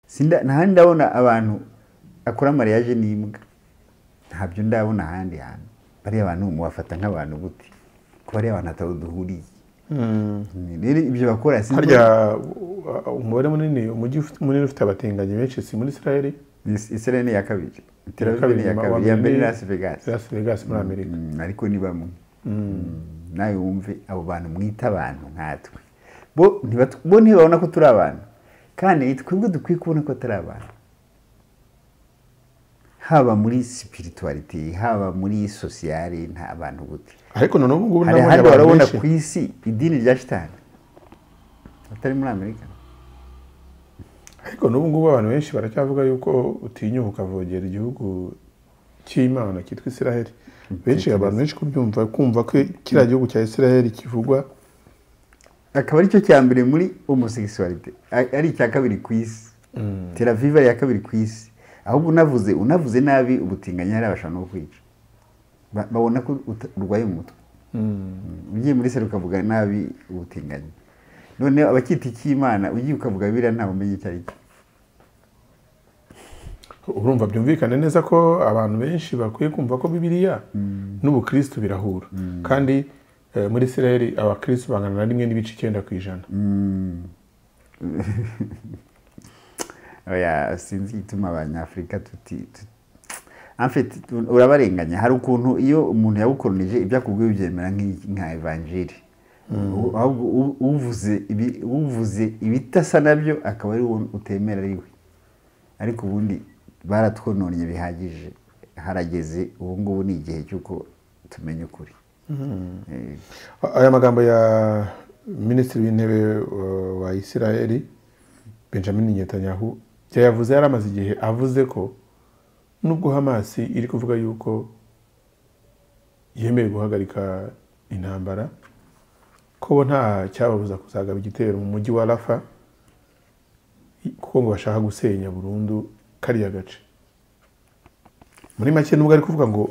sinda ntahandi ndabona abantu akora mariage n'imbwa ntabyo ndabona ahandi hantu bariya bantu mubafata nk'abantu gute ko bariya abantu hataho duhuriye rero ibyo bakora sinzi harya uh, umubare munini umujyi ufite- munini ufite abatinganyi benshi si muri israel Is- Israel ni iya kabiri Tel Aviv kabiri, ni iya ma- kabiri wa iya mbere ni mbere- Las Vegas las vegas muri amerika Mm, ariko ni bamwe Mm, nawe wumve abo bantu mwita abantu nkatwe bo ntibatu- bo ntibabona ko turi abantu kandi twebwe dukwiye kubona ko atari abantu haba muri spirituality haba muri sociale nta abantu gute ariko noneho ubu ngubu hari ndabonye ahandi abantu warabona benshi ku isi idini rya shitani atari muri amerika ariko n'ubu ngubu abantu benshi baracyavuga yuko utinyuka ukavogera igihugu cy'imana cyitwa israel benshi abantu benshi kubyumva kumva ko kiriya gihugu cya israel kivugwa akaba ari cyo cya mbere muri homosexualité a- ari icya kabiri ku isi Tel Aviv ari iya kabiri ku isi ahubwo unavuze unavuze nabi ubutinganyi hari abashaka no kwica Ba- babona ko uta- urwaye mu mutwe ugiye muri sere ukavuga nabi ubutinganyi noneho abacyita icy'imana ugiye ukavuga biriya ntawe umenya icyo ari cyo urumva byumvikane neza ko abantu benshi bakwiye kumva ko bibiliya n'ubukristo birahura kandi eh, muri israel abakristo bangana na rimwe n'ibice icyenda ku ijana oya sinzi igituma abanyafurika tuti tu- En fait, tu- urabarenganya hari ukuntu iyo umuntu yagukoronije ibyo akubwiye ubyemera nk'i- nka evanjiri ahubwo u- uvuze ibi- uvuze ibitasa nabyo akaba ari wowe utemera ari we ariko ubundi baratwononnye bihagije harageze ubu ngubu ni igihe cy'uko tumenya ukuri Eh, aya magambo ya minisitiri w'intebe eh, wa israel benjamin netanyahu yayavuze yari amaze igihe avuze ko nubwo hamasi iri kuvuga yuko yemeye guhagarika intambara ko bo nta cyababuza kuzagaba igitero mu mujyi wa rafa kuko ngo bashaka gusenya burundu kariya gace muri make nubwo ari kuvuga ngo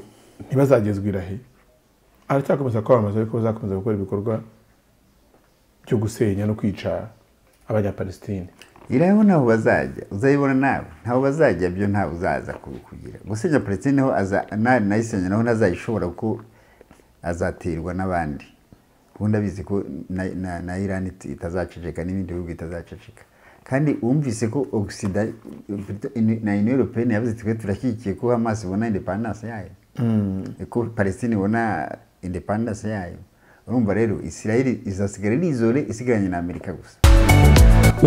ntibazagezwa irahe aracyakomeza kwamamaza yuko bazakomeza gukora ibikorwa byo gusenya no kwica abanyapalestine iraho ntaho bazajya uzayibona nawe ntaho bazajya byo ntawe uzaza kugira gusenya palestine ho aza- na- nayisenya naho ntazayishobora kuko azaterwa n'abandi ubundi abizi ko na, na, na iran it- itazaceceka n'ibindi bihugu bitazaceceka kandi wumvise ko ogisida na union européenne yavuze iti twe turashyigikiye ko hamas ibona independance yayo ko palestine ibona independance yayo urumva rero israel izasigara ari izore isigaranye na amerika gusa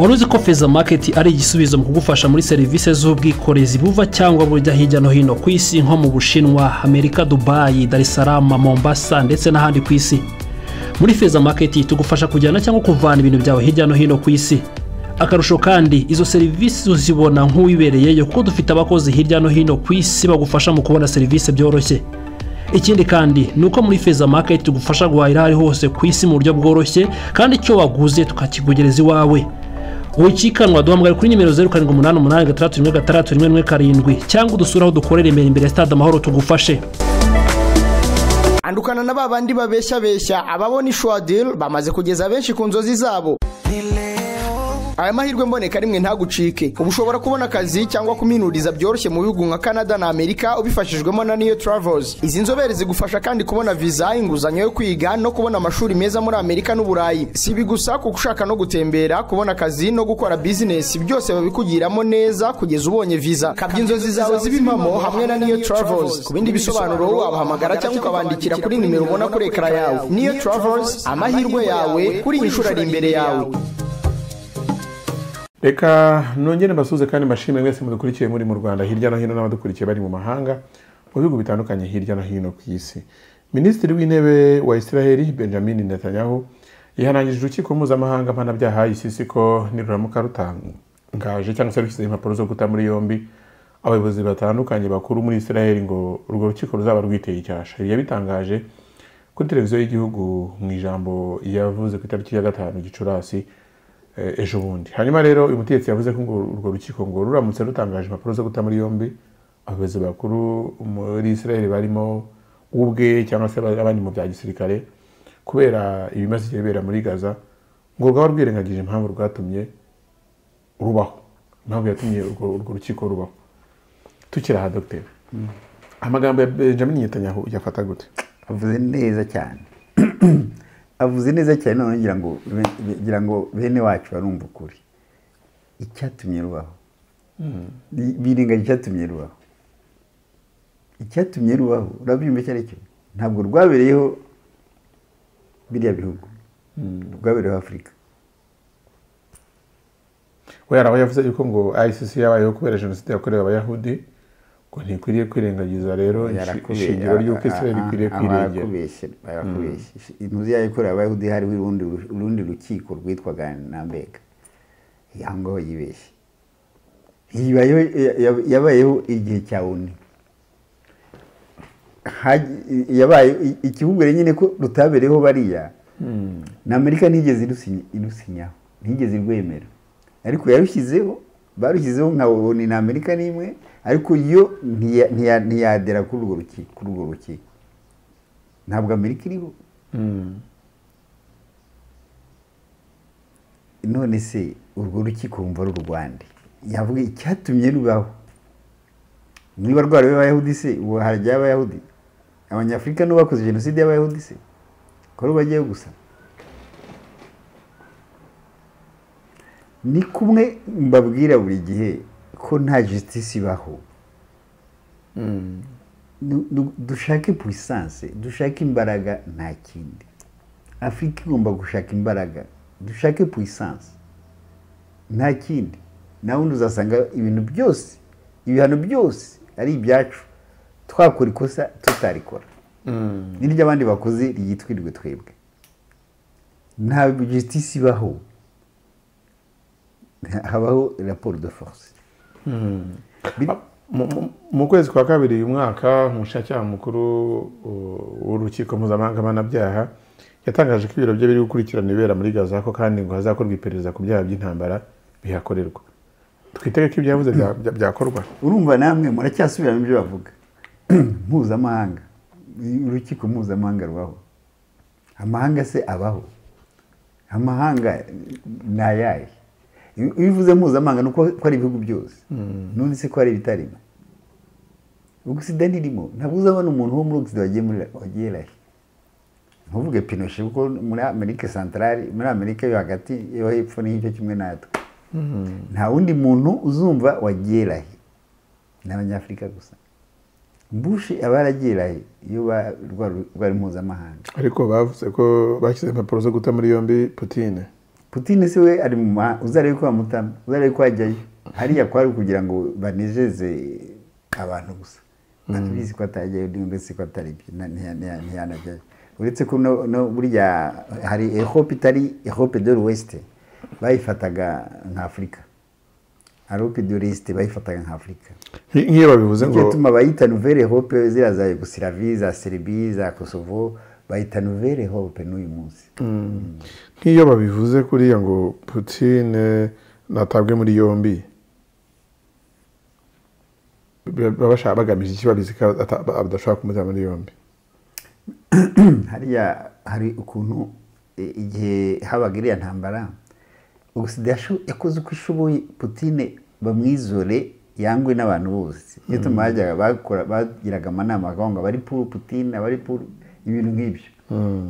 wari uzi ko feza maketi ari igisubizo mu kugufasha muri serivisi z'ubwikorezi buva cyangwa bujya hirya no hino ku isi nko mu bushinwa amerika dubayi dar es salaam mombasa ndetse n'ahandi ku isi muri feza maketi tugufasha kujyana cyangwa kuvana ibintu byawe hirya no hino ku isi akarusho kandi izo serivisi uzibona nk'uwibereyeyo kuko dufite abakozi hirya no hino ku isi bagufasha mu kubona serivisi byoroshye ikindi kandi ni uko muri feza maketi tugufasha guhahira aho ari hose ku isi mu buryo bworoshye kandi icyo waguze tukakikugereza iwawe wikikanwa duhamagara kuri nimero zeru karindwi umunani umunani gatandatu rimwe gatandatu rimwe rimwe karindwi cyangwa udusure aho dukorera imbere imbere ya stade amahoro tugufashe andukana na ba bandi babeshyabeshya ababona ishwadil bamaze kugeza benshi ku nzozi zabo aya mahirwe mboneka rimwe ntagucike ubu ushobora kubona akazi cyangwa kuminuriza byoroshye mu bihugu nka canada na amerika ubifashijwemo na niyo travels izi nzobere zigufasha kandi kubona viza inguzanyo yo kwiga no kubona amashuri meza muri amerika n'uburayi si ibi gusa kuko ushaka no gutembera kubona akazi no gukora bizinesi byose babikugiramo neza kugeza ubonye viza kabya inzozi zawe ziba impamo hamwe na niyo travels ku bindi bisobanuro wabahamagara cyangwa ukabandikira kuri nimero ubona kuri ekara yawe niyo travels amahirwe yawe kuri iyi nshuro ari imbere yawe reka nongere mbasuze kandi mbashimire mwese mudukurikiye muri mu rwanda hirya no hino n'abadukurikiye bari mu mahanga mu bihugu bitandukanye hirya no hino ku isi minisitiri w'intebe wa israel benjamin netanyahu yihanangirije urukiko mpuzamahanga mpanabyaha icc ko niruramuka rutangaje cyangwa se rushyizeho impapuro zo guta muri yombi abayobozi batandukanye bakuru muri israel ngo urwo rukiko ruzaba rwiteye icyasha ibi yabitangaje kuri televiziyo y'igihugu mu ijambo yavuze ku itariki ya gatanu gicurasi eh, ejo bundi hanyuma rero uyu mutegetsi yavuze ko ngo urwo rukiko ngo ruramutse rutangaje impapuro zo guta muri yombi abayobozi bakuru muri israel barimo ubwe cyangwa se abandi mu bya gisirikare kubera ibimaze igihe bibera muri gaza ngo rwaba rwirengagije impamvu rwatumye rubaho impamvu yatumye urwo urwo rukiko rubaho tukiri aha dogiteri amagambo ya benjamin Netanyahu uyafata gute avuze neza cyane avuze neza cyane none ngira ngo be- be- ngira ngo bene wacu barumva ukuri icyatumye rubaho Bi- birengagije icyatumye rubaho icyatumye rubaho urabyumva icyo ari cyo ntabwo rwabereyeho biriya bihugu rwabereyeho afurika we hari aho yavuze yuko ngo icc yabayeho kubera jenoside yakorewe abayahudi ngo ntikwiriye kwirengagiza rero inshi- Yarakubeshye. ishingiro ry'uko israel Ah, ah, ikwiriye ah, kwirengera barakubeshye, barakubeshye. intuzi yayo ikorera abayahudi hariho urundi ru- urundi rukiko rwitwaga nambega aho ngaho yibeshye Yibayeho- ya- ya- yabayeho igihe cya oni Hagi- yabaye i- ikibubwire nyine ko rutabereyeho bariya na amerika ntigeze irusinya- irusinyaho ntigeze irwemera ariko yarushyizeho barushyizeho nka oni na amerika n'imwe ariko yo ntiya- ntiya- ntiyagera kuri urwo ruki- kuri urwo rukiko ntabwo amerika iriho Mm. none se urwo rukiko wumva ari urwande yavuga icyatumye rubaho niba rwari abayahudi se ubu harajyaho abayahudi abanyafurika nibo bakoze jenoside y'abayahudi se ko rubagiyeho gusa ni kumwe mbabwira buri gihe ko nta justice ibaho Nu- nu- dushake puissance dushake imbaraga nta kindi afurika igomba gushaka imbaraga dushake puissance nta kindi nawe undi uzasanga ibintu byose ibihano byose ari ibyacu twakora ikosa tutarikora n'iry'abandi bakoze ryitwirirwe twebwe nta justice ibaho habaho raporo de force Bir- Mu- mu- mu kwezi kwa kabiri uyu mwaka umushinjacyaha mukuru uh, w'urukiko mpuzamahanga mpanabyaha yatangaje ko ibiro bye biri gukurikirana ibibera muri gaza ko kandi ngo hazakorwa iperereza ku byaha by'intambara bihakorerwa twitege ko ibyo yavuze bya- bya- byakorwa urumva namwe muracyasubiramo ibyo bavuga mpuzamahanga urukiko mpuzamahanga rubaho amahanga se abaho amahanga ni ayahe iyo iyo uvuze mpuzamahanga ni uko ko ari ibihugu byose none se ko hari ibitarimo ogisida ntirimo ntabwo uzabona umuntu wo muri ogisida wagiye muri wagiye rahe ntuvuge pinoshe kuko muri amerika santarari muri amerika yo hagati yo hepfo n'icyo kimwe natwe nta wundi muntu uzumva wagiye rahe ni abanyafurika gusa bushi aba yaragiye rahe iyo ba- rwa- rwari mpuzamahanga ariko bavuze ko bashyize impapuro zo guta muri yombi putine putine se we ari mu mahanga uzarebe ko bamutama uzarebe ko ajyayo hariya kwari kugira ngo banezeze abantu gusa barabizi ko atajyayo ndetse ko atari byo na- ntiya- ntiya- ntiyanajyayo uretse ko no- no burya hari ehope itari ehope de l'ouest bayifataga nka afurika arope de l'est bayifataga nka afurika Nki- nk'iyo babivuze ngo Nicyo gituma bayita nouvelle hope ziriya za yugosilavi za seribi za kosovo bayita nouvelle hope n'uyu munsi nk'iyo babivuze kuriya ngo putine natabwe muri yombi baba bashaka bagamije iki babizi ko ata- badashobora kumuta muri yombi hariya hari ukuntu i- igihe habaga iriya ntambara ubusida yasho- yakoze uko ishoboye putine bamwizore yangwe n'abantu bose iyo tumajyaga bakora bagiraga amanama bakavuga ngo abari puru putine abari puru ibintu nk'ibyo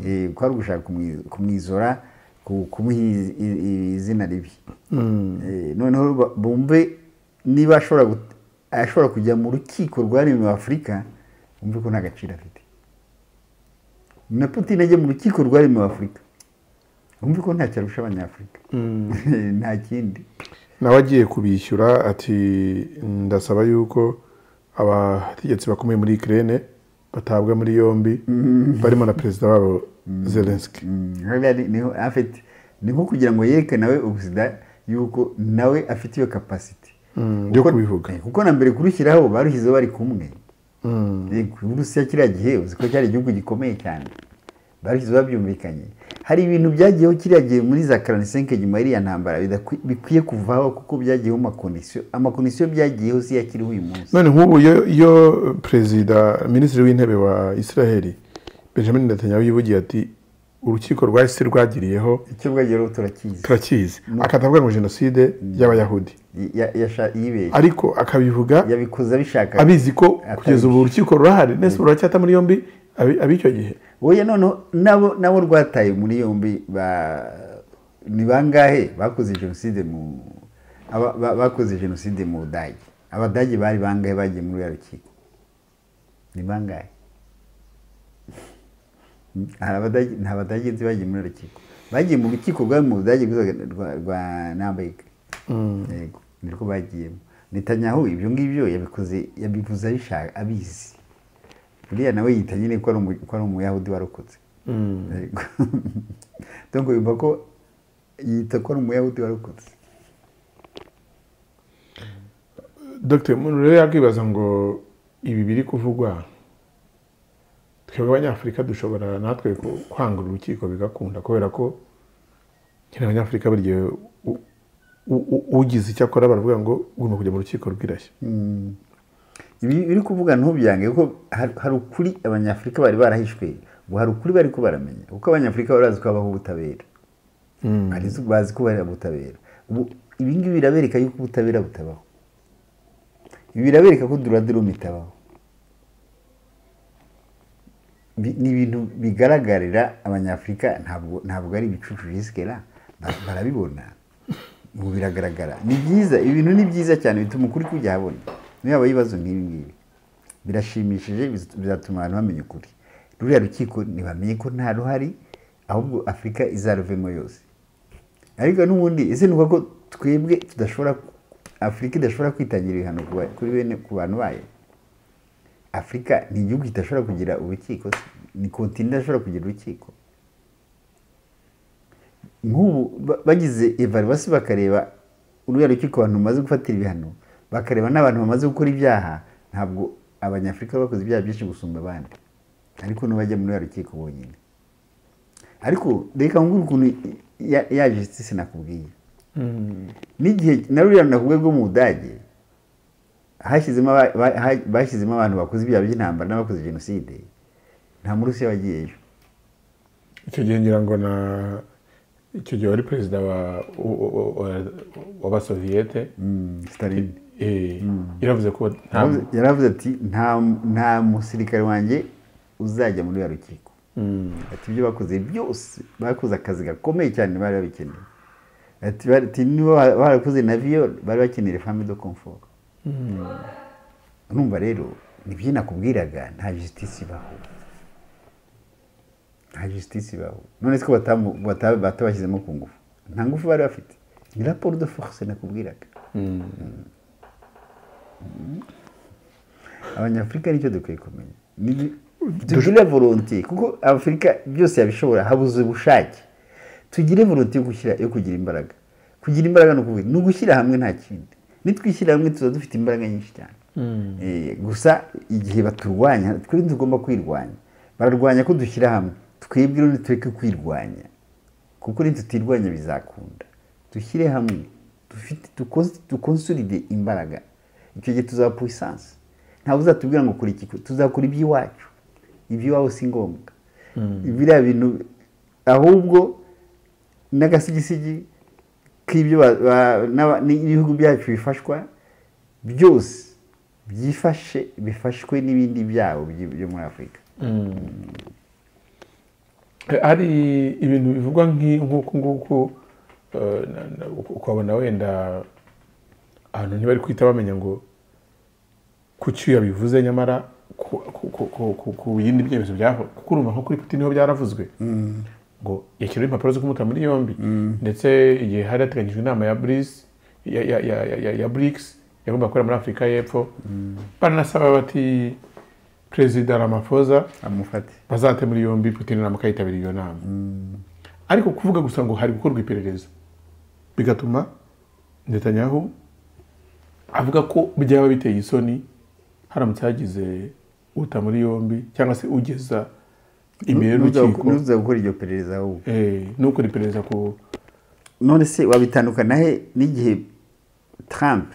Eh, ko ari ugushaka kumwi- kumwizora ku- kumuha i- i- i- izina ribi Eh, noneho ba- bumve niba ashobora gut- ashobora kujya mu rukiko rwaremewe afurika bumve ko nta gaciro afite na Putin ajya mu rukiko rwaremewe Afurika wumve ko ntacyo arusha abanyafurika nta kindi nawe agiye kubishyura ati ndasaba yuko abategetsi bakomeye muri ikirere batabwa muri yombi barimo na perezida wabo zelenski Mm, hariya ni- niho afite ni nko kugira ngo yereke nawe ubuzida yuko nawe afite iyo kapasiti yo Kuko- kubivuga. eh, kuko na mbere kurushyiraho barushyizeho bari kumwe Eh, uburusiya kiriya gihe uzi ko cyari igihugu gikomeye cyane barushyizeho babyumvikanye hari ibintu byagiyeho kiriya gihe muri za karanisenke nyuma y'iriya ntambara bidakwi- bikwiye kuvaho kuko byagiyeho amakondisiyo amakondisiyo byagiyeho si yo akiriho uyu munsi none nk'ubu iyo iyo perezida minisitiri w'intebe wa israel benjamin netanyahu yivugiye ati urukiko rwa isi rwagiriyeho icyo bwageraho turakizi turakizi akatavuga ngo jenoside y'abayahudi Ya- yasha- yibeshye ariko akabivuga yabikoze abishaka abizi ko Atabisha. kugeza ubu urukiko rurahari nese ruracyata muri yombi abi- ab'icyo gihe oya noneho nabo nabo rwataye muri yombi ba- ni bangahe bakoze jenoside mu aba- ba- bakoze jenoside mu budage abadage bari bangahe bagiye muri uriya rukiko ni bangahe hari abadage nta badage nzi bagiye muri uriya rukiko bagiye mu rukiko rwari mu budage rwitwaga rwa, rwa nambega yego nirwo bagiyemo netanyahu ibyo ngibyo yabikoze yabivuze abishaka abizi buriya nawe yita nyine ko ari umu- ko ari umuyahudi warokotse Yego. donc yumva ko yita ko ari umuyahudi warokotse dr umuntu rero yakwibaza ngo ibi biri kuvugwa twebwe abanyafurika dushobora natwe ku- kwanga uru rukiko bigakunda kubera ko nyine abanyafurika buri gihe u- u- u- ugize icyo akora baravuga ngo ugomba kujya mu rukiko rw'irashya ibi biri kuvuga ntubyange kuko har- hari ukuri abanyafurika bari barahishwe ubu hari ukuri bari ko baramenya kuko abanyafurika bari bazi ko habaho ubutabera Bari zo- bazi ko bari ubutabera ubu ibi ngibi birabereka yuko ubutabera butabaho ibi birabereka ko duradirumu itabaho Bi- ni ibintu bigaragarira abanyafurika ntabwo ntabwo ari ibicucu jisikera ba- barabibona ubu biragaragara ni byiza ibi bintu ni byiza cyane bituma ukuri kujya ahabona niyo habaye ibibazo nk'ibi ngibi birashimishije biz- bizatuma abantu bamenya ukuri ruriya rukiko ntibamenye ko nta ruhari ahubwo afurika izaruvemo yose ariko n'ubundi ese ni uko twebwe tudashobora afurika idashobora kwitangira ibihano ku ba- kuri bene ku bantu bayo afurika ni igihugu kidashobora kugira urukiko se? ni kontinent idashobora kugira urukiko nk'ubu ba- bagize evarivasi bakareba uriya rukiko abantu bamaze gufatira ibihano bakareba n'abantu bamaze gukora ibyaha ntabwo abanyafurika bakoze ibyaha byinshi gusumba abandi ariko nubajya muri uriya rukiko bonyine ariko reka nkubwire ukuntu ya- ya justice nakubwiye n'igihe na ruriya nakubwiye rwo mu budage hashyizemo aba- ba- ha- bashyizemo abantu bakoze ibyaha by'intambara n'abakoze jenoside nta murusiya wagiyeyo icyo gihe ngira ngo na icyo gihe wari perezida wa u- u- u- wa- w'abasoviyete Stalin. eh, yaravuze ko nta Yaravuze- yaravuze ati nta nta musirikare wanjye uzajya muri ya rukiko ati ibyo bakoze byose bakoze akazi gakomeye cyane bari babikeneye ati bari- ati niba wa- warakoze na viyo bari bakeneye fami do komfort urumva rero nibyo nakubwiraga nta jisitisi ibaho nta jisitisi ibaho none ko batamu- bata- batabashyizemo ku ngufu nta ngufu bari bafite ni raporo de force nakubwiraga abanyafurika nicyo dukwiye kumenya Ni- tugire volonte kuko afurika byose yabishobora habuze ubushake tugire volonte yo gushyira yo kugira imbaraga kugira imbaraga ni ukuvuga ni ugushyira hamwe nta kindi nitwishyira hamwe tuba dufite imbaraga nyinshi cyane Eh, gusa igihe baturwanya twe tugomba kwirwanya bararwanya ko dushyira hamwe twebwe rero tureke kwirwanya kuko nitutirwanya bizakunda dushyire hamwe dufite dukonsi- dukonsolide imbaraga icyo gihe tuzaba puissance ntabwo uzatubwira ngo kora iki tuzakora iby'iwacu iby'iwawe si ngombwa biriya bintu ahubwo n'agasigisigi k'ibyo ba- ba- n'aba- n'ibihugu byacu bifashwa byose byifashe bifashwe n'ibindi byabo byi- byo muri afurika hari ibintu bivugwa nk'i- nk'uku nguku eh, na- na- uku- ukabona wenda ahantu ntibari kwita bamenya ngo kuki iyo bivuze nyamara ku- ku- ku- ku- ku- ku bindi byemezo byaho kuko urumva nko kuri putin niho byaravuzwe ngo yashyiraho impapuro zo kumuta muri yombi ndetse igihe hari hateganyijwe inama ya brise ya, ya, ya, ya, ya, ya brics yagomba gukorera muri afurika y'epfo baranasaba bati perezida ramafoza amufate bazate muri yombi putin na mukayitabira iyo nama ariko kuvuga gusa ngo hari gukorwa iperereza bigatuma netanyahu avuga ko byaba biteye isoni haramutse hagize uta muri yombi cyangwa se ugeza imbere y'urukiko n'uza gukora iryo perereza ahubwo eh, n'ukora iperereza ku none se wabitandukana he n'igihe Trump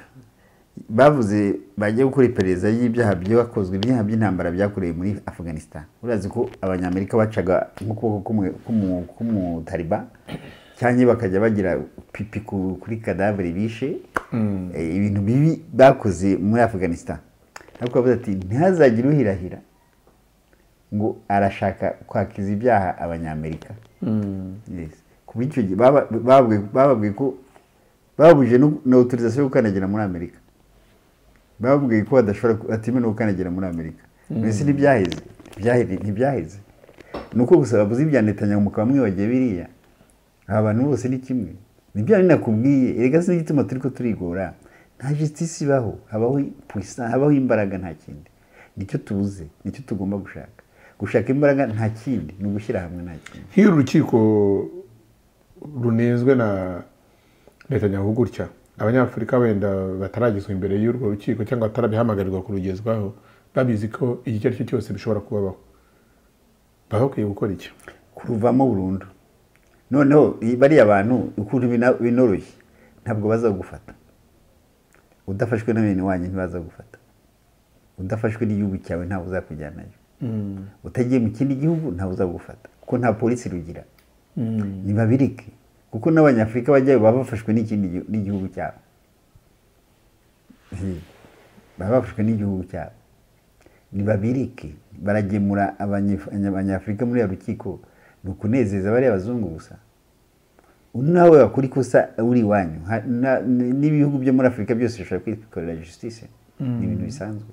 bavuze bagiye gukora iperereza y'ibyaha byakozwe ibyaha by'intambara byakorewe muri afghanistan urazi ko abanyamerika bacaga nk'ukuboko k'umutariba cyangwa bakajya bagira pipi ku- kuri kadavure bishe eh, ibintu bibi bakoze muri afghanistan ariko bavuze ati ntihazagire uhirahira ngo arashaka kwakiza ibyaha abanyamerika Yes. ku bw'icyo gihe baba- bababwiye bababwiye ko babuje na autorisation yo gukandagira muri amerika bababwiye ko badashobora ku- batemerewe gukandagira muri amerika mbese ntibyaheze Byaheze- ntibyaheze ni uko gusa babuze ibya netanyahu mukaba mwibagiye biriya aba bantu bose ni kimwe ni bya bindi nakubwiye erega si n'igituma turi ko turigora nta justice ibaho habaho puissance habaho imbaraga nta kindi nicyo tubuze nicyo tugomba gushaka gushaka imbaraga nta kindi ni ugushyira hamwe nta kindi nk'iyo urukiko runenzwe na Netanyahu gutya abanyafurika wenda bataragezwa imbere y'urwo rukiko cyangwa batarabihamagarwa kurugezwaho babizi ko iki icyo ari cyo cyose bishobora kubabaho baba bakwiye gukora iki kuruvamo burundu noneho i- bariya bantu ukuntu bina- binoroshye ntabwo bazagufata udafashwe na bene wanyu ntibazagufata udafashwe n'igihugu cyawe ntawe uzakujyanayo utagiye mu kindi gihugu ntawe uzagufata kuko nta polisi rugira ntibabirike kuko n'abanyafurika bajyayo baba bafashwe n'ikindi gihu- n'igihugu cyabo Hi. baba bafashwe n'igihugu cyabo ntibabirike baragemura abanyaf- abanyafurika muri ya rukiko ni ukunezeza bariya bazungu gusa undi nawe wakora ikosa uri iwanyu Ha- na- n- n'ibihugu byo muri afurika byose bishobora kwikorera justice ni ibintu bisanzwe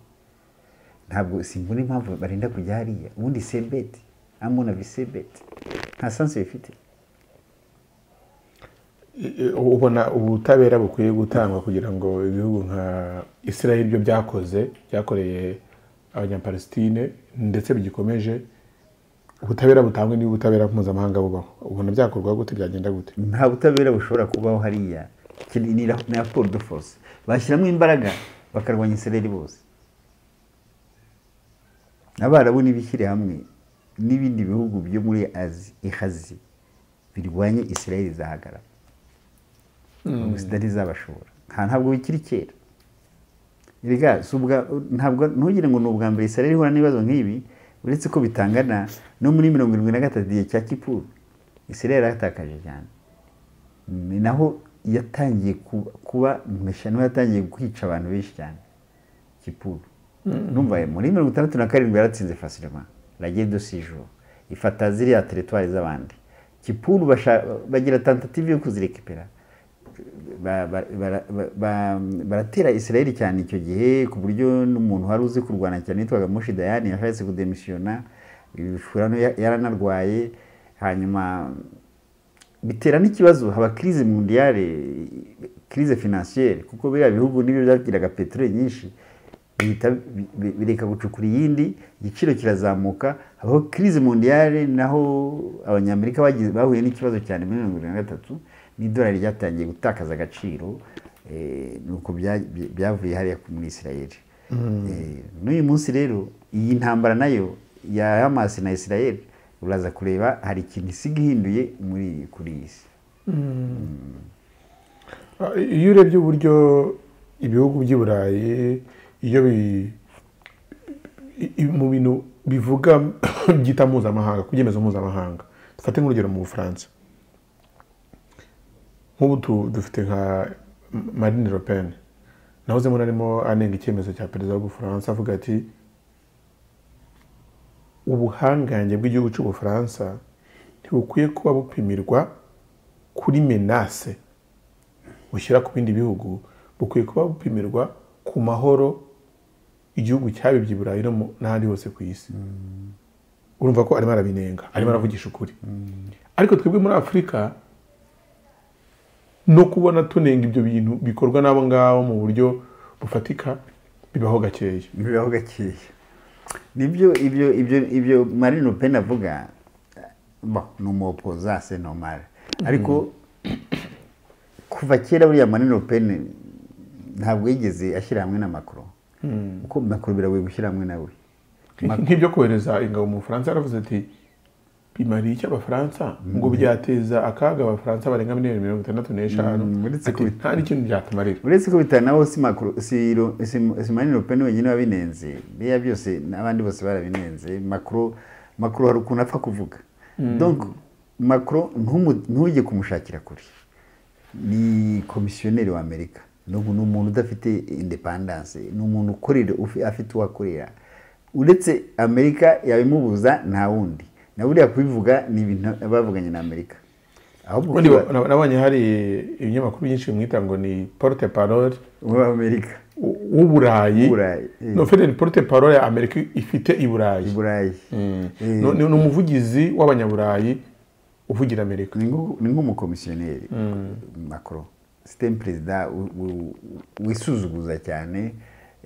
ntabwo simbona impamvu barinda kujya hariya ubundi sebeti amona visebeti nta sansi bifite E, ubona ubutabera bukwiye gutangwa kugira ngo ibihugu nka israel byo byakoze byakoreye abanyapalestine ndetse bigikomeje ubutabera butangwe n'ubutabera mpuzamahanga bubaho ubona byakorwa gute byagenda gute nta butabera bushobora kubaho hariya Iki ni ni ra- ni raporo de force bashyiramo imbaraga bakarwanya isereri bose abarabu n'ibishyire hamwe n'ibindi bihugu byo muri azi ihazi birwanye israel izahagarara ubusida ntizabashobora nta ntabwo bikiri kera Erega si ubwa- ntabwo ntugire ngo ni ubwa mbere israel ihura n'ibibazo nk'ibi uretse ko bitangana no muri mirongo irindwi na gatatu igihe cya kipuru israel yaratakaje cyane ni naho yatangiye ku- kuba mwesha niho yatangiye kwica abantu benshi cyane kipuru numva muri mirongo itandatu na karindwi yaratsinze fasilema ragiye do sijo ifata ziriya teritwari z'abandi kipuru basha- bagira tentative yo kuzirekipera ba- ba- bara- ba- ba- baratera israel cyane icyo gihe ku buryo n'umuntu wari uzi kurwana cyane yitwaga moshi dayani yashatse kudemisiyona ibishurano yaranarwaye hanyuma bitera n'ikibazo haba crise mondiale crise financiere kuko biriya bihugu nibyo byagiraga peteroli nyinshi bihita bi- bi- bireka gucukura iyindi igiciro kirazamuka habaho crise mondiale naho abanyamerika bagize- bahuye n'ikibazo cyane muri mirongo irindwi na gatatu n'idolari ryatangiye gutakaza agaciro eh, nuko bya- bya- byavuye hariya ku- muri israel Eh, n'uyu munsi rero iyi ntambara nayo ya hamas na israel uraza kureba hari ikintu isiga ihinduye muri kuri iyi si Ah, iyo urebye uburyo ibihugu by'i burayi iyo bi- i- i- mu bintu bivuga byita mpuzamahanga ku byemezo mpuzamahanga dufate nk'urugero mu bufaransa nk'ubu tu- dufite nka marine le pen nahoze mbona arimo anenga icyemezo cya perezida w'ubufaransa avuga ati ubuhangange bw'igihugu cy'ubufaransa ntibukwiye kuba bupimirwa kuri menase bushyira ku bindi bihugu bukwiye kuba bupimirwa ku mahoro igihugu cyabibye i burayi no mu- n'ahandi hose ku isi urumva ko arimo arabinenga arimo aravugisha ukuri ariko twebwe muri afurika no kubona tunenga ibyo bintu bikorwa n'abo ngabo mu buryo bufatika bibaho gakeya bibaho gakeya nibyo ibyo ibyo ibyo marine le pen avuga bo ni umupozase nomale ariko kuva kera buriya marine le pen ntabwo yigeze ashyira hamwe na macron kuko macron biragoye gushyira hamwe nawe nk'ibyo kohereza ingabo mu bufaransa yaravuze ati bimariye icyo abafaransa ngo byateza akaga abafaransa barenga miliyoni mirongo itandatu n'eshanu Mm, uretse ati kubita- nta n'ikintu byatumarira uretse ko bitanaho si Macron- si Ro- si- si Marine Le Pen wenyine wabinenze biriya byose n'abandi bose barabinenze Macron Macron hari ukuntu apfa kuvuga donc Macron ntumu- ntujye kumushakira kure ni komisiyoneri w'amerika ni umu- ni umuntu udafite independance ni umuntu ukorera ufi- afite uwo akorera uretse amerika yabimubuza nta wundi na buriya kubivuga ni ibintu bavuganye na amerika ahubwo ubundi ba- na- nabonye hari ibinyamakuru byinshi bimwita ngo ni porte parole w'amerika w- w'uburayi W'uburayi, eh. no fede ni porte parole ya amerika ifite i burayi i burayi Eh, No- ni ni umuvugizi w'abanyaburayi uvugira amerika ni nko- ni nk'umukomisiyoneri macro sitemu perezida u- u- wisuzuguza cyane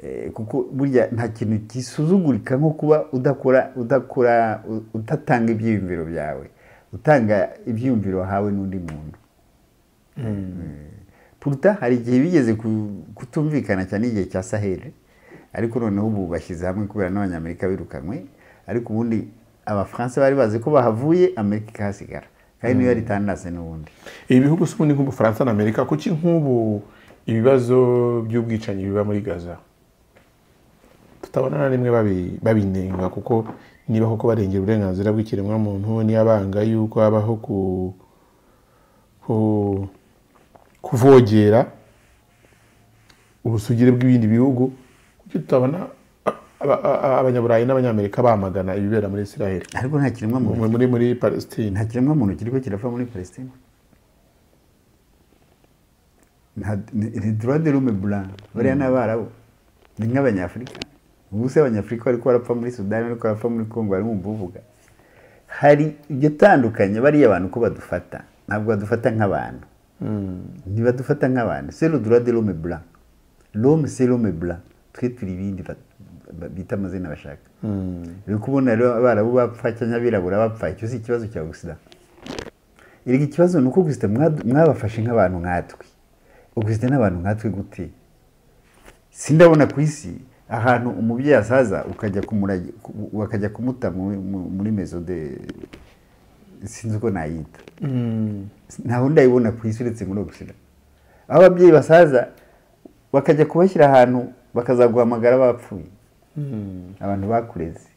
eh, kuko burya nta kintu gisuzugurika nko kuba udakora udakora u- udatanga ibyiyumviro byawe utanga ibyiyumviro wahawe n'undi muntu puruta hari igihe bigeze ku- kutumvikana cyane igihe cya saheli ariko noneho ubu bashyize hamwe kubera n'abanyamerika birukanywe ariko ubundi abafaransa bari bazi ko bahavuye amerika ikahasigara kandi niyo yari itandase n'ubundi ibi bihugu se ubundi nk'ubufaransa na amerika kuki nk'ubu ibibazo by'ubwicanyi biba muri gaza tutabona na rimwe babi- babinenga kuko niba koko barengera uburenganzira bw'ikiremwamuntu niba banga yuko habaho ku, ku kuvogera ubusugire bw'ibindi bihugu kuki tutabona a- aba- a- abanyaburayi n'abanyamerika bamagana ibibera muri israel ariko nta kiremwamuntu muri muri, muri palestine nta kiremwamuntu kiriko kirapfa muri palestine Nta- ni- ni droit de l'homme blanc bariya ni abarabu ni nk'abanyafurika ubu se abanyafurika bariko barapfa muri sudani bariko barapfa muri kongo bari mu buvuga hari iryo tandukanye bariya abantu uko badufata ntabwo badufata nk'abantu ntibadufata nk'abantu c'est le droit de l'homme blanc l'homme c'est l'homme blanc twe turi ibindi ba- ba- bita amazina bashaka uri kubona rero abarabu bapfa cyangwa abirabura bapfa icyo si ikibazo cya gusa erega ikibazo ni uko gusa mwadu- mwabafashe nk'abantu nkatwe gusa n'abantu nkatwe gute sindabona ku isi ahantu umubyeyi asaza ukajya kumuragi- ku- bakajya kumuta mu- mu- muri mezo de sinzi uko nayita nta wundi ayibona ku isi uretse muri ogisida aho ababyeyi basaza bakajya kubashyira ahantu bakazaguhamagara bapfuye abantu bakureze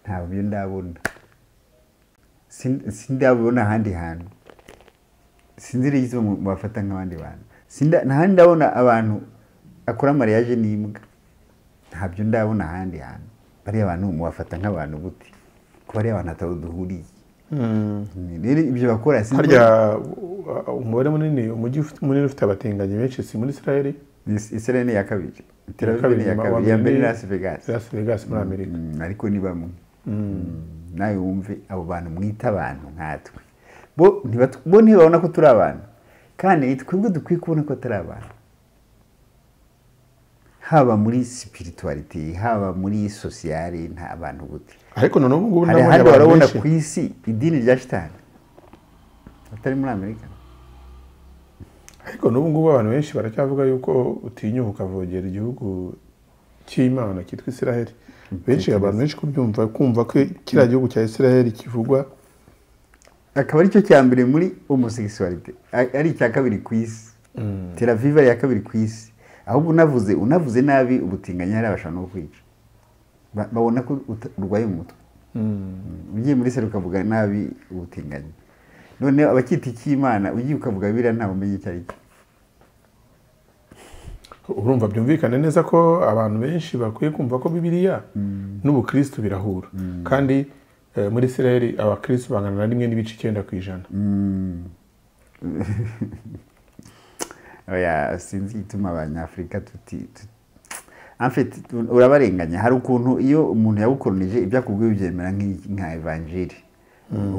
ntabyo ndabona Sin- sindabibona ahandi hantu sinzi irigize bafata nk'abandi bantu Sinda- ntahandi ndabona abantu akora mariage n'imbwa ntabyo ndabona ahandi hantu bariya abantu mubafata nk'abantu gute ko bariya abantu atari duhuriye rero ibyo bakora sinzi harya uh, umubare munini umujyi ufite- munini ufite abatinganyi benshi si muri israel Is- Israel ni iya kabiri Tel Aviv ni iya kabiri iya mbere ni Las Vegas las vegas muri amerika Mm, ariko ni bamwe Mm, nawe wumve abo bantu mwita abantu nkatwe bo ntibatu- bo ntibabona ko turi abantu kandi ni twebwe dukwiye kubona ko atari abantu haba muri spirituality haba muri sociale nta abantu gute ariko noneho ubu ngubu hari nabonye ahandi abantu warabona benshi ku isi idini rya shitani atari muri amerika ariko n'ubu ngubu abantu benshi baracyavuga yuko utinyuka ukavogera igihugu cy'imana cyitwa israel benshi abantu benshi kubyumva kumva ko kiriya gihugu cya israel kivugwa akaba ari cyo cya mbere muri homosexualité a- ari icya kabiri ku isi Tel Aviv ari iya kabiri ku isi ahubwo unavuze unavuze nabi ubutinganyi hari abashaka no kwica Ba- babona ko uta- urwaye umutwe Mm, ugiye muri sere ukavuga nabi ubutinganyi none abacyita icy'imana ugiye ukavuga biriya ntawe umenya icyo ari cyo urumva byumvikane neza ko abantu benshi bakwiye kumva ko bibiliya n'ubukristo birahura kandi eh, muri israel abakristo bangana na rimwe n'ibice icyenda ku ijana oya sinzi igituma abanyafurika tuti tu- En fait, urabarenganya hari ukuntu iyo umuntu yawukoronije ibyo akubwiye ubyemera nk'i- nka evanjiri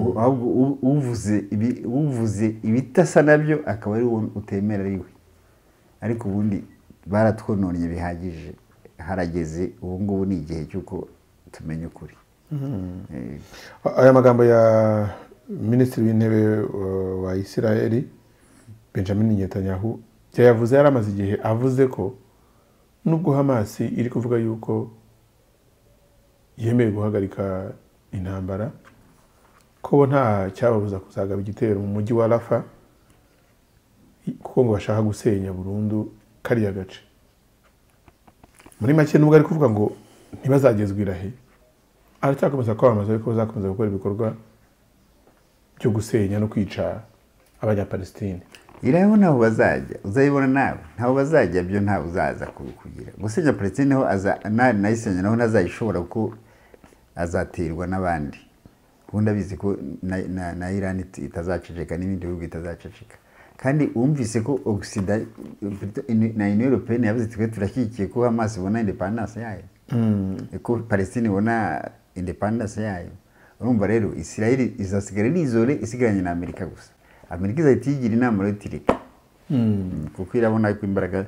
U- ahubwo u- uvuze ibi- uvuze ibitasa nabyo akaba ari wowe utemera ariwe ariko ubundi baratwononnye bihagije harageze ubu ngubu ni igihe cy'uko tumenya ukuri Eh, A- aya magambo ya minisitiri w'intebe uh, wa israel benjamin netanyahu yayavuze yari amaze igihe avuze ko nubwo hamasi iri kuvuga yuko yemeye guhagarika intambara ko bo nta cyababuza kuzagaba igitero mu mujyi wa rafa kuko ngo bashaka gusenya burundu kariya gace muri make nubwo ari kuvuga ngo ntibazagezwe irahe aracyakomeza kwamamaza ariko bazakomeza gukora ibikorwa byo gusenya no kwica abanyapalestine iriho naho bazajya uzayibona nawe ntaho bazajya byo ntawe uzaza kugira gusenya palestine ho nayisenya naho ntazayishobora kuko azaterwa n'abandi ubundi abizi ko na- na- na irani itazaceceka n'ibindi bihugu bitazaceceka kandi wumvise ko ogisida na union européenne yavuze iti twe turashyigikiye ko hamas ibona independence yayo ko palestine ibona independence yayo urumva rero israel izasigara ari izore isigaranye na amerika gusa amerika izahita iyigira inama rero iti reka kuko irabona ko imbaraga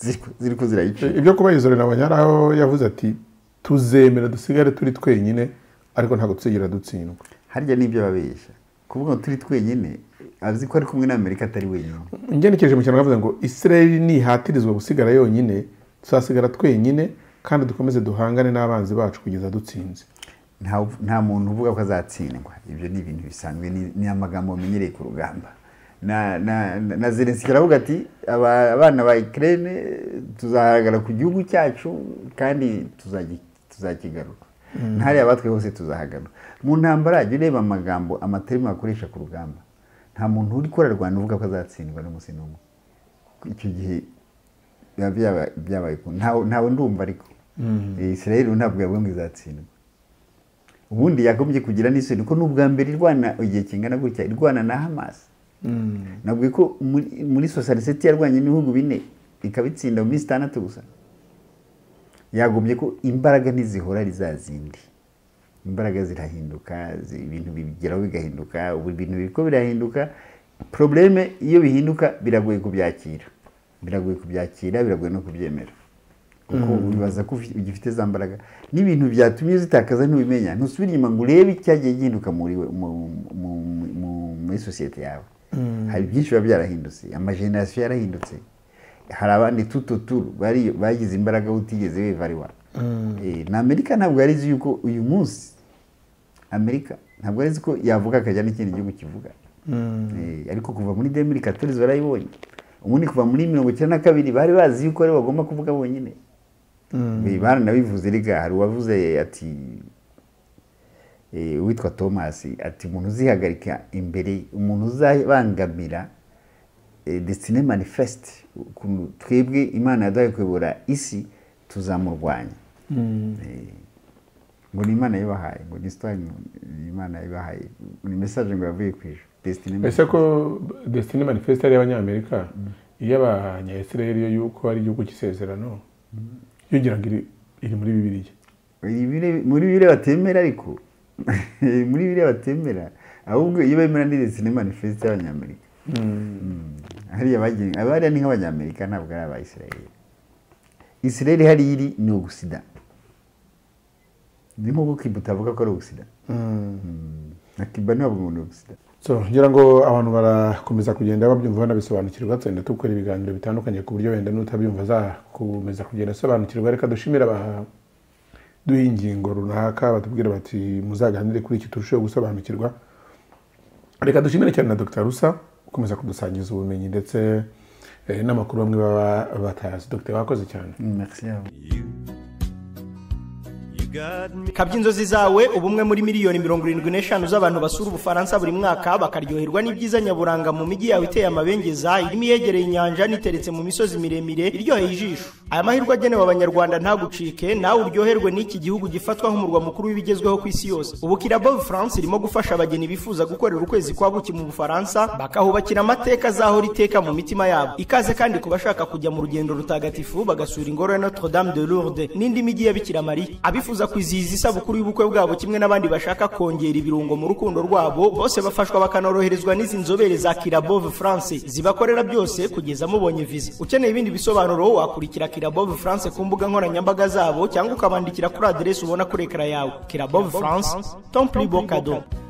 ziri- ziri ko zirayica ibyo kuba yizore na banyaraho yavuze ati tuzemera dusigare turi twenyine ariko ntabwo tuzigera dutsindwa harya n'ibyo babeshya kuvuga ngo turi twenyine azi ko ari kumwe n'amerika atari wenyine ngenekereje mu kintu bavuze ngo israel nihatirizwa gusigara yonyine tuzasigara twenyine kandi dukomeze duhangane n'abanzi bacu kugeza dutsinze nta nta muntu uvuga ko azatsindwa ibyo ni ibintu bisanzwe ni- ni amagambo bamenyereye ku rugamba na na na- na zelenski aravuga ati "Aba- abana ba ikirere tuzahagarara ku gihugu cyacu kandi tuzagi- tuzakigarura ntariya batwe hose tuzahagaruka mu ntambara jya ureba amagambo amaterima bakoresha ku rugamba nta muntu uri kurarwana uvuga ko azatsindwa n'umunsi n'umwe icyo gihe biba byaba- byabaye ukuntu. Ntawe- ntawe ndumva ariko israel ntabwo yavuga ngo izatsindwa ubundi yagombye kugira n'isoni ko n'ubwa mbere irwana igihe kingana gutya irwana na hamas nabwiye ko muri, muri sosiyete yarwanye ibihugu bine ikabitsinda mu minsi itandatu gusa yagombye ko imbaraga ntizihora ari za zindi imbaraga zirahinduka zi- ibintu bigeraho bigahinduka ubu ibintu biriko birahinduka probleme iyo bihinduka biragoye kubyakira biragoye kubyakira biragoye no kubyemera kuko wibaza ko ufi- ugifite za mbaraga n'ibintu byatumye zitakaza ntubimenya ntusubire inyuma ngo urebe icyagiye gihinduka muri we- mu- mu- mu- mu- muri sosiyete yawe hari byinshi biba byarahindutse amajenerasiyo yarahindutse hari abandi tututuru bari- bagize imbaraga utigeze weva ari wawe Eh, na amerika ntabwo yari izi yuko uyu munsi amerika ntabwo yari izi ko yavuga akajya n'ikindi gihugu kivuga Eh, ariko kuva muri demiri katolizi barayibonye ubundi kuva muri mirongo icyenda na kabiri bari bazi yuko aribo bagomba kuvuga bonyine Eh, baranabivuze rega hari uwavuze ati eh, uwitwa thomas ati umuntu uzihagarika imbere umuntu uzabangamira eh, destiny manifest ukuntu twebwe imana yaduhaye kuyobora isi tuzamurwanya Eh, ngo ni imana yabahaye ngo ni sitari imana yabahaye ni mesaje ngo yavuye ku ijuru destiny ese ko destiny manifesto ari iy'abanyamerika iy'abanya israel yo yuko ari igihugu cy'isezerano yongera ngo iri iri muri bibiliya Ibire- muri bire batemera ariko muri bire batemera ahubwo iyo bemera ni destiny manifest y'abanyamerika hariya bagiye abariya ni nk'abanyamerika ntabwo ari aba israel israel hariya iri ni ugusida ni nk'uko kibuta avuga ko ari ugusida na kiba ntibavuga ngo ni ugusida so ngira ngo abantu barakomeza kugenda babyumva banabisobanukirwa tugenda dukora ibiganiro bitandukanye ku buryo wenda n'utabyumva azakomeza kugenda asobanukirwa reka dushimire abaduha ingingo runaka batubwira bati muzaganire kuri iki turusheho gusobanukirwa reka dushimire cyane na dr rusa ukomeza kudusangiza ubumenyi ndetse eh, n'amakuru bamwe baba batazi dr wakoze cyane merci yabo kabya inzozi zawe ubu umwe muri miliyoni mirongo irindwi n'eshanu z'abantu basura ubufaransa buri mwaka bakaryoherwa n'ibyiza nyaburanga mu mijyi yawe iteye amabengeza irimo iyegereye inyanja n'iteretse mu misozi miremire iryoheye ijisho aya mahirwe agenewe abanyarwanda ntagucike nawe uryoherwe n'iki gihugu gifatwa nk'umurwa mukuru w'ibigezweho ku isi yose ubu kirabo france irimo gufasha abageni bifuza gukorera ukwezi kwa buki mu bufaransa bakahubakira amateka azahora iteka mu mitima yabo ikaze kandi ku bashaka kujya mu rugendo rutagatifu bagasura ingoro ya notre dame de lourdes n'indi mijyi ya bikira mariya abifuza kwizihiza isabukuru y'ubukwe bwabo kimwe n'abandi bashaka kongera ibirungo mu rukundo rwabo bose bafashwa bakanoroherezwa n'izi nzobere za kirabove france zibakorera byose kugeza mubonye viza ukeneye ibindi bisobanuro wakurikira kirabove france ku mbuga nkoranyambaga zabo cyangwa ukabandikira kuri aderesi ubona kuri ekara yawe kirabove france tomplibo kadomo